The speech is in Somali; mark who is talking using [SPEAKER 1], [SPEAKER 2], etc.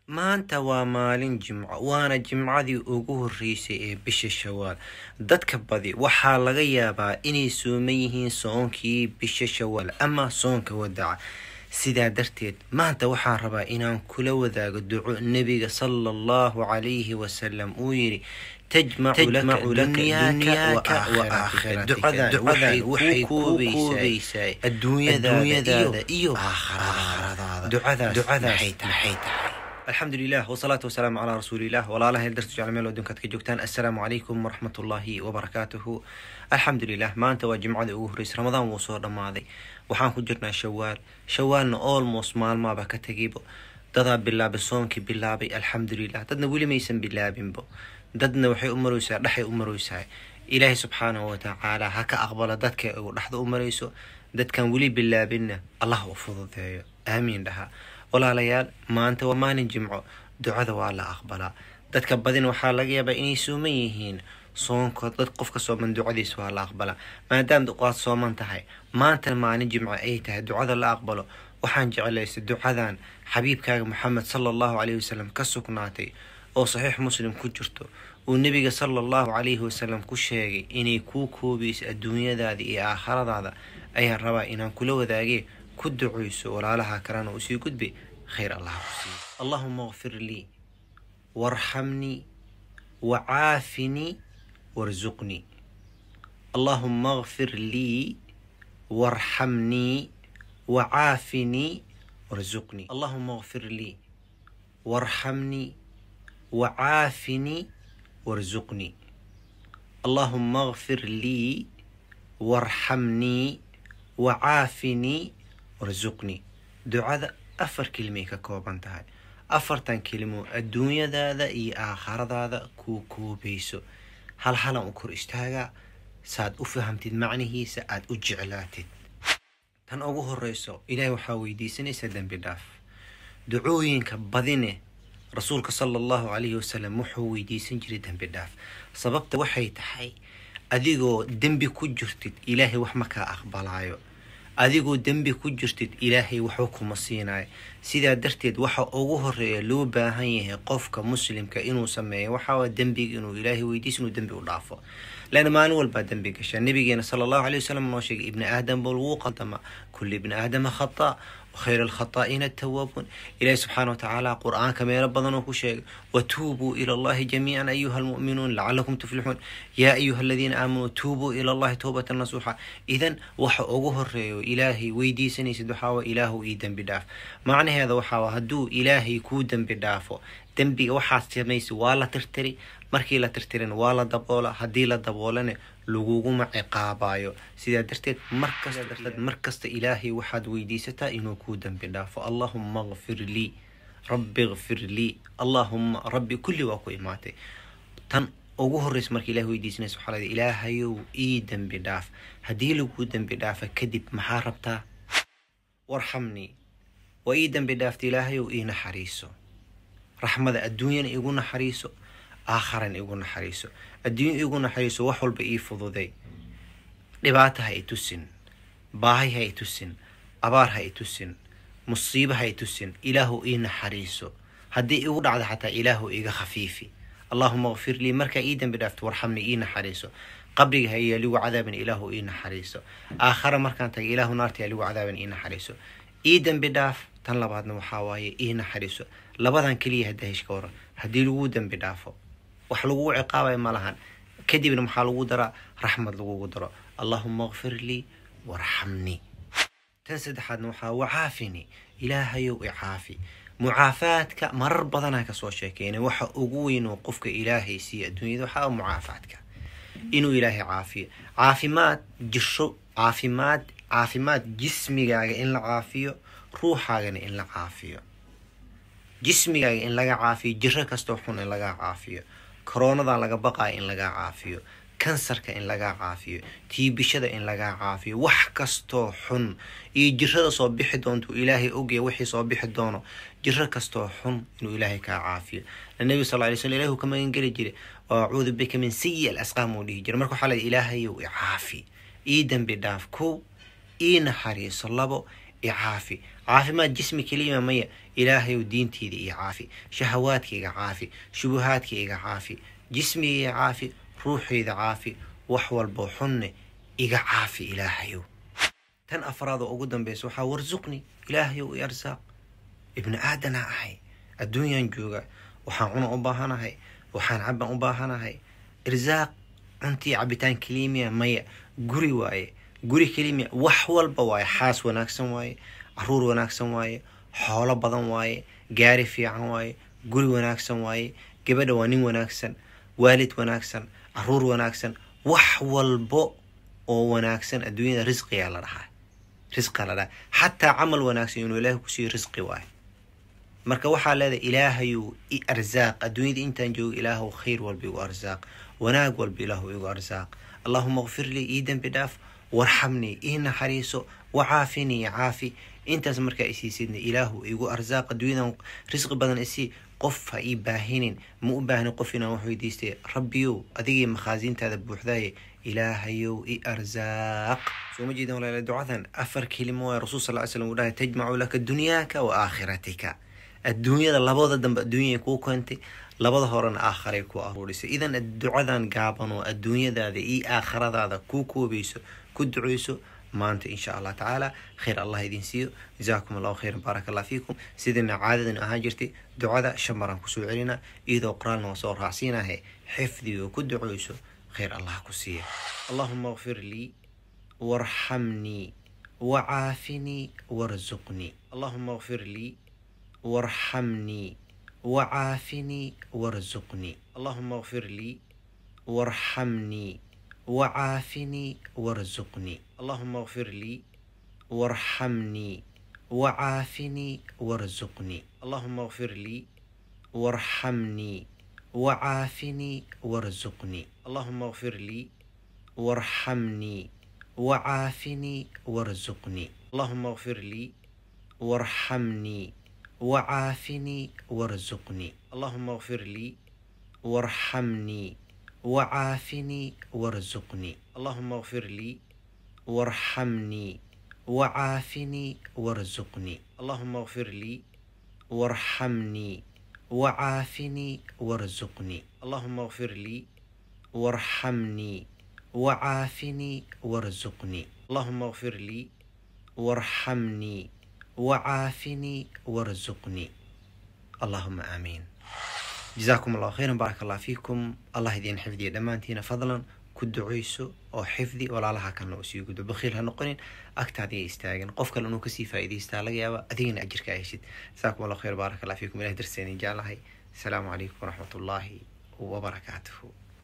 [SPEAKER 1] maanta waa maalin jimco waana jimcadii ugu horreysay ee bisha shawaal dadka badi waxaa laga yaabaa inay sooman yihiin soonkii bisha shawaal ama soonka wadaca sidaa darteed maanta waxaan rabaa inaan kula wadaago duco nebiga sala allahu calayhi wasalam uu yidhi tajmacu laka dunyaaka wa aakhiratika ducadan waxay koobaysaa adduunyadaada iyo aakhiradaada ducadaas maxay tahay alxamdu lilah wsalaatu wasalaamu calaa rasuulilah walaalaha heldartu jecel meel adduunkaad ka joogtaan assalaamu calaykum waraxmat ullaahi wabarakaatuhu alxamdu lilah maanta waa jimcadii ugu horreysay ramadaan wuu soo dhammaaday waxaan ku jirnaa shawaal shawaalna almost maalmaaba ka tegaybo dadaa bilaabay soonkii bilaabay alxamdulilah dadna weli maysan bilaabinbo dadna waxay u maraysaa dhexay u maraysaa ilaahay subxaanahu watacaala ha ka aqbalo dadka uu dhexda u marayso dadkan weli bilaabinna allah u fududeeyo aamiin dhaha walaalayaal maanta waa maalin jimco ducada waa la aqbalaa dadka badin waxaa laga yaabaa inay sooman yihiin soonka dad qofka sooman ducadiisa waa la aqbalaa maadaama duqaad sooman tahay maantana maalin jimco ay tahay ducada la aqbalo waxaan jeclaystay ducadan xabiibkaaga maxamed sala allahu calayhi wasalam ka sugnaatay oo saxiix muslim ku jirto uu nebiga sala allahu calayhi wasalam ku sheegay inay kuu koobayso adduunyadaada iyo aakhiradaada ayaan rabaa inaan kula wadaagee ku ducayso walaalaha kalena uu sii gudbay khayr allah ku siiyo allahuma kfir lii warxamnii wacaafinii warsuqnii allahuma kfir lii warxamnii wacaafinii warsuqnii allahuma kfir lii warxamnii wacaafinii warsuqnii allahuma kfir lii warxamnii wacaafinii warsuqnii ducada afar kelimay ka kooban tahay afartan kelimo adduunyadaada iyo aakhiradaada kuu koobayso hal halan u kor istaagaa saaad u fahamtid macnihiisa aada u jeclaatid tan ugu horeyso ilaahay waxaa weydiisanaysaa dembi dhaaf ducooyinka badine rasuulka sala allahu calayhi wasalam wuxuu weydiisan jiray dembi dhaaf sababta waxay tahay adigoo dembi ku jirtid ilaahay wax ma kaa aqbalaayo adigoo dembi ku jirtid ilaahay waxba kuma siinayo sidaa darteed waxa ugu horeeya loo baahan yahay qofka muslimka inuu sameeyo waxaa dembiga inuu ilaahay weydiis inuu dembi u dhaafo lana maalin walbaa dembi gashaa nabigeena sala allahu calay wasalam noo sheegay ibni aadam bal wuu qaldama kulli ibni aadama khata khayr alkhataa'iina atawaabuun ilaahi subxaana watacaala qur-aanka meelo badan oo ku sheegay watuubuu ila allahi jamiican ayuha almu'minuun lacalakum tuflixuun yaa ayuha aladiina aamanuu tuubuu ila allahi towbatan nasuuxa idan waxa ugu horeeyo ilaahay weydiisanaysid waxaawa ilaahu ii dembi dhaaf macnaheeda waxaawa hadduu ilaahay kuu dembi dhaafo dembiga waxaad samaysa waa la tirtiri markii la tirtirin waa la daboola haddii la daboolane laguguma ciqaabayo sidaa darteed markasta markasta ilaahay waxaad weydiisataa inuu kuu dembi dhaafo allahuma kfir lii rabbi kfir lii allahuma rabbi kulli waa ku imaatay tan ugu horreysa marka ilahay weydiisanaysa waxaa lada ilaahayow ii dembi dhaaf haddii laguu dembi dhaafa kadib maxaa rabtaa warxamnii waa ii dembi dhaafta ilaahayow ii naxariiso raxmada adduunyana igu naxariiso aakharan igu naxariiso adduunya igu naxariiso wax walba ii fududay dhibaata ha i tusin baahay ha i tusin abaar ha i tusin musiibo ha i tusin ilaahu ii naxariiso haddii igu dhacda xataa ilaahu iga khafiifi allahuma kfir lii markaa ii dembi dhaafto warxamni ii naxariiso qabriga ha yaaligu cadaaban ilaahu ii naxariiso aakhara markaan taga ilaahu naarta yaaligu cadaaban ii naxariiso ii dembi dhaaf tan labaadna waxaa waaye ii naxariiso labadan keliya haddaa heshka waran haddii laguu dembi dhaafo wax lagugu ciqaabaya ma lahan kadibna maxaa lagu daraa raxmad lagugu daro allahuma kfir lii warxamnii tan saddexaadna waxaa wacaafini ilaahayow icaafi mucaafaadka marar badanaa kasoo sheekeyna waxa ugu weyn oo qofka ilaahay siiya adduunyada waxaa mucaafaadka inuu ilaahay caafiyo caafimaad jisho caafimaad caafimaad jismigaaga in la caafiyo ruuxaagana in la caafiyo jismigaaga in laga caafiyo jiro kastoo xun in lagaa caafiyo koronadan laga baqayo in lagaa caafiyo kansarka in lagaa caafiyo tiibishada in lagaa caafiyo wax kastoo xun iyo jirada soo bixi doonto ilaahay ogaya wixii soo bixi doono jiro kastoo xun inuu ilaahay kaa caafiyo nabi sal lay sl ilahu ka magangeli jiray oo acuudu bika min sayi al asqaam uu dhihi jiray marka waxaa la ilaahayow icaafi ii dembi dhaaf kow ii naxariiso labo icaafi caafimaad jismi kelima maya ilaahayow diinteyda iyo caafi shahawaadka iga caafi shubuhaadka iga caafi jismiga iga caafi ruuxeyda caafi wax walbo xunne iga caafi ilaahayow tan afraad oo ugu dambeysa waxaa warsuqni ilaahayow i arsaaq ibni aadanaa ahay adduunyaan jooga waxaan cuna u baahanahay waxaan caban u baahanahay irsaaq cuntii cabitaan kelimiya maya guri waaye guri kelimiya wax walba waaye xaas wanaagsan waaye caruur wanaagsan waaye xoolo badan waaye gaari fiican waaye guri wanaagsan waaye gabadha waa nin wanaagsan waalid wanaagsan caruur wanaagsan wax walbo oo wanaagsan adduunyada risqiyaa la dhahaa risqiyaa la dhahaa xataa camal wanaagsan inuu ilaahay kusiiyo risqi waaye marka waxaa leedahay ilaahayu i arsaaq adduunyada intaan joogo ilaahu khayr walba igu arsaaq wanaag walba ilaahu igu arsaaq allahuma kfir lii ii dembi dhaaf warxamnii ii naxariiso wacaafinii caafi intaas markaa isiisidna ilaahu igu arsaaq adduunyadan risqi badan isii qof ha ii baahinin ma u baahnin qof inaan wax weydiistay rabbiyow adigii makhaasiintaada buuxdaaye ilaahayow i arsaaq soo ma jeedin walaala ducadan afar kelimo waay rasul sal ly slam uu dhahay tajmacu laka dunyaaka wa aakhiratika adduunyada labada dambe adduunyay kuu keentay labada horena aakharay ku aruurisay idan ducadan gaaban oo adduunyadaada iyo aakhiradaada kuu koobayso ku duceyso maanta insha allah tacaala khayr allah idin siiyo jazaakum allahu khayran baaraka allah fiikum sidina caadadan ahaan jirtay ducada shan maraan kusoo celina iyadoo qoraalna waa soo raacsiinahe xifdiga ku duceyso khayr allah ku siiya allahuma kfir lii warxamnii wacaafinii warzuqnii allahuma kfir lii warxamnii wacaafinii warzuqnii allahuma kfir lii warxamnii wacaafinii warzuqnii allahuma kfir lii warxamnii wacaafinii warzuqnii allahuma kfir lii warxamnii wacaafinii warzuqnii allahuma kfir lii warxamnii wacaafinii warzuqnii allahuma kfir lii warxamnii wacaafinii warzuqnii allahuma kfir lii warxamnii wacaafinii warzuqnii allahuma kfir lii warxamnii wacaafinii warzuqnii allahuma kfir lii warxamnii wacaafinii warzuqnii allahuma kfir lii warxamnii wacaafinii warzuqnii allahuma kfir lii warxamnii wacaafinii warzuqnii allahuma aamiin jazaakum allahu khayran baaraka allah fiikum allah idiin xifdiya dhammaantiina fadlan ku duceyso oo xifdi walaalaha kalna usii gudo bakhiil ha noqonin agtaadiga istaagan qof kale inuu kasii faa'iidaystaa laga yaaba adigana ajirka heshid jazaakum allahu khayr baaraka allah fiikum ilah darseeni jeclahay asalaamu calaykum waraxmat ullaahi wabarakaatuhu